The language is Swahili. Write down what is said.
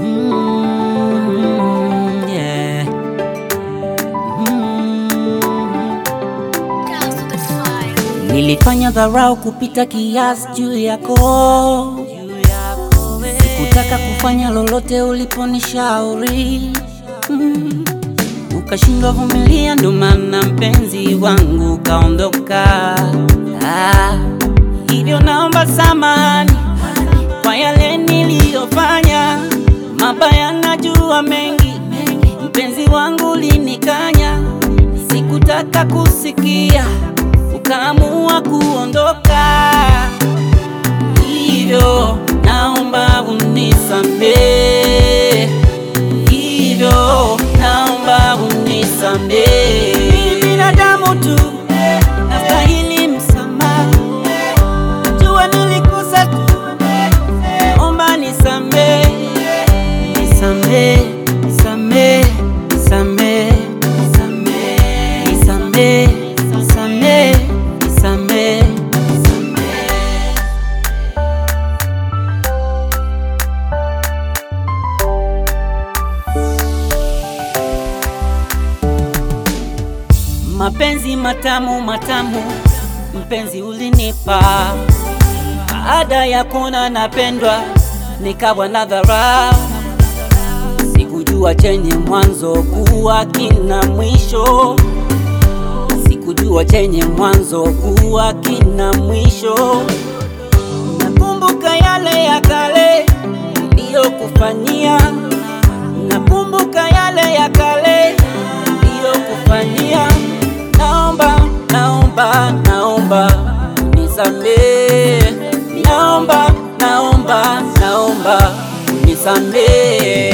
Mm, yeah. Mm. Nilifanya dharau kupita kiasi juu yako, sikutaka kufanya lolote uliponishauri mm. Ukashindwa vumilia, ndo maana mpenzi wangu kaondoka. Ah, hivyo naomba samani kwa yale niliyofanya mabaya, najua mengi, mpenzi wangu linikanya, sikutaka kusikia, ukaamua kuondoka, hivyo naomba unisamehe, hivyo naomba unisamehe. Mimi binadamu tu, nastahili msamaha, jua nilikosa tu Omba nisamee, nisamee, nisamee, nisamee, nisamee, nisamee, nisamee, nisamee, nisamee. Mapenzi matamu matamu, mpenzi ulinipa baada ya kuona napendwa, nikawa na dharau. Sikujua chenye mwanzo kuwa kina mwisho, sikujua chenye mwanzo kuwa kina mwisho. Nakumbuka yale ya kale niliyokufanyia, nakumbuka yale ya kale niliyokufanyia. Naomba, naomba, naomba unisamehe, naomba, naomba, naomba unisamehe.